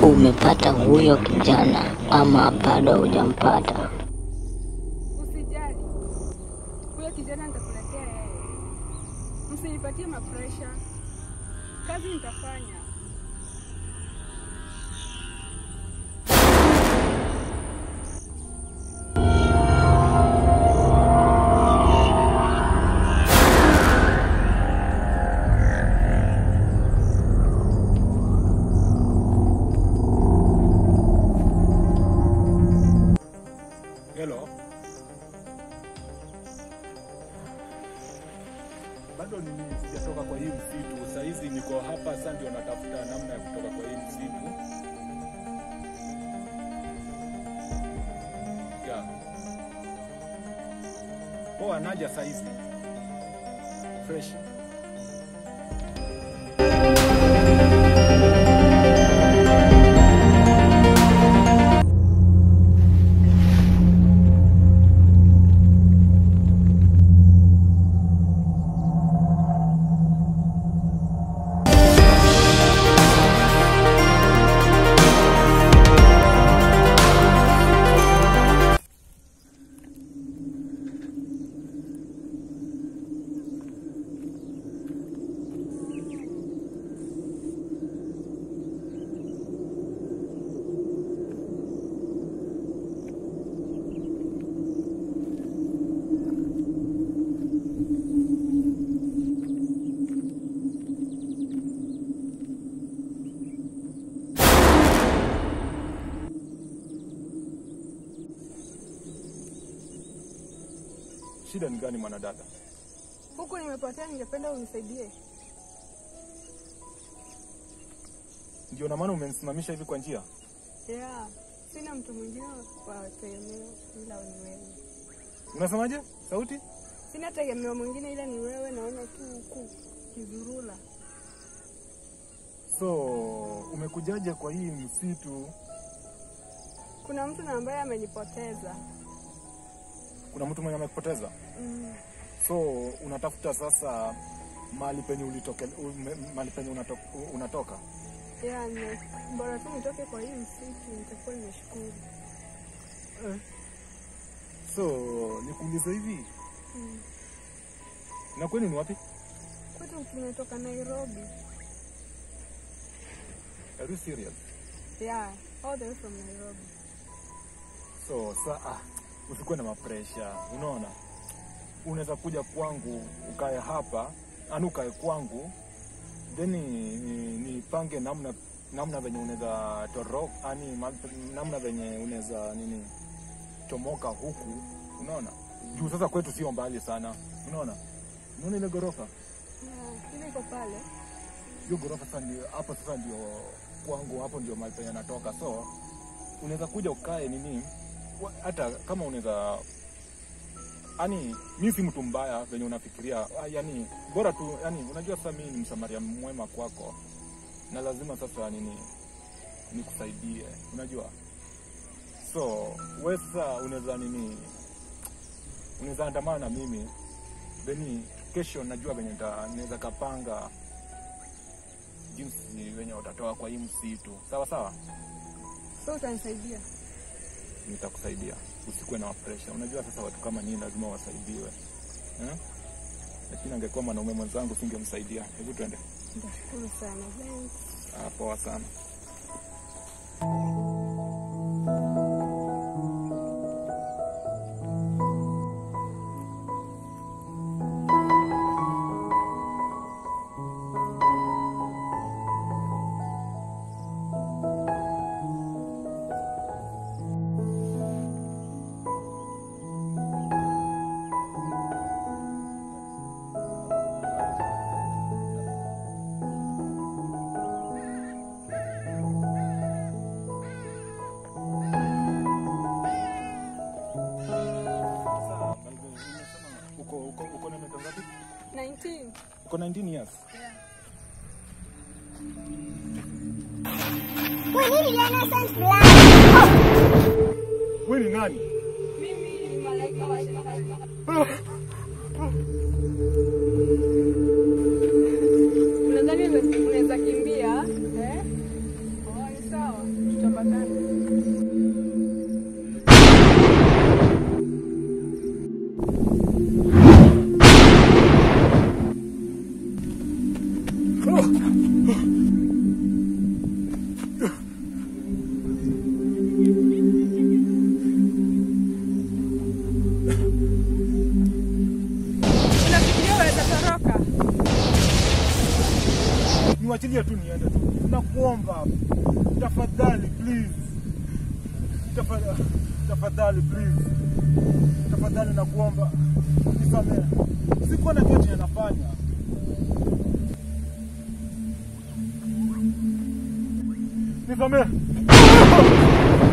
umepata huyo kijana ama bado hujampata? Usijali, huyo kijana nitakuletea yeye. Msinipatie mapresha, kazi nitafanya. Hello. Bado ni sijatoka kwa hii msitu. Saa hizi niko hapa sasa ndio natafuta namna ya kutoka kwa hii msitu. Yeah. Poa naja saa hizi. Fresh. Shida ni gani mwanadada? Huku nimepotea, ningependa unisaidie. Ndio na maana umenisimamisha hivi kwa njia? Yeah, sina mtu mwingine wa tegemeo ila ni wewe. Unasemaje? Sauti? Sina tegemeo mwingine ila ni wewe, naona tu huku kizurula. So, umekujaje kwa hii msitu? Kuna mtu na ambaye amenipoteza. Kuna mtu mwenye amekupoteza? Mm. So unatafuta sasa mahali penye ulitoke, ume- mahali penye unato, unatoka. Yeah, ni bora tu nitoke kwa hii msitu, nitakuwa nimeshukuru. So nikuulize hivi, Mm. na kwenu ni wapi? Kwetu tumetoka Nairobi. Are you serious? Yeah, all the way from Nairobi. So sa ah, usikuwe na mapresha, unaona, unaweza kuja kwangu ukae hapa, ani ukae kwangu then ni- ni- nipange namna namna venye unaweza toroka, ani ma- namna venye unaweza nini chomoka huku, unaona juu sasa kwetu sio mbali sana, unaona unaona ile ghorofa Yeah, ile iko pale. hiyo ghorofa sasa ndio hapo, sasa ndio kwangu, hapo ndio mahali penye natoka. So unaweza kuja ukae nini, wa- hata kama unaweza yani, mi si mtu mbaya venye unafikiria, ah, yani bora tu, yani unajua sasa mimi ni msamaria mwema kwako, na lazima sasa nini nikusaidie, unajua so we sasa unaweza nini, unaweza andamana na mimi then kesho najua venye nita- naweza kapanga jinsi wenye utatoa kwa hii msitu. Sawa sawa, So utanisaidia. nitakusaidia, usikuwe na presha. Unajua sasa watu kama nyinyi lazima wasaidiwe eh? Lakini angekuwa mwanaume mwenzangu singemsaidia. Hebu twende. Nitashukuru sana. Thanks. Ah, poa sana. Uko uko uko na miaka ngapi? 19. Uko 19 years. Yeah. Wewe ni nani? Mimi ni malaika wa shetani. Unadhani unaweza kimbia? Eh? Oh, ni sawa. niwachilie tu niende tu, nakuomba tafadhali, please, tafadhali, tafadhali please, tafadhali nakuomba nisamehe, sikuwa najua chenye nafanya. Nisamehe.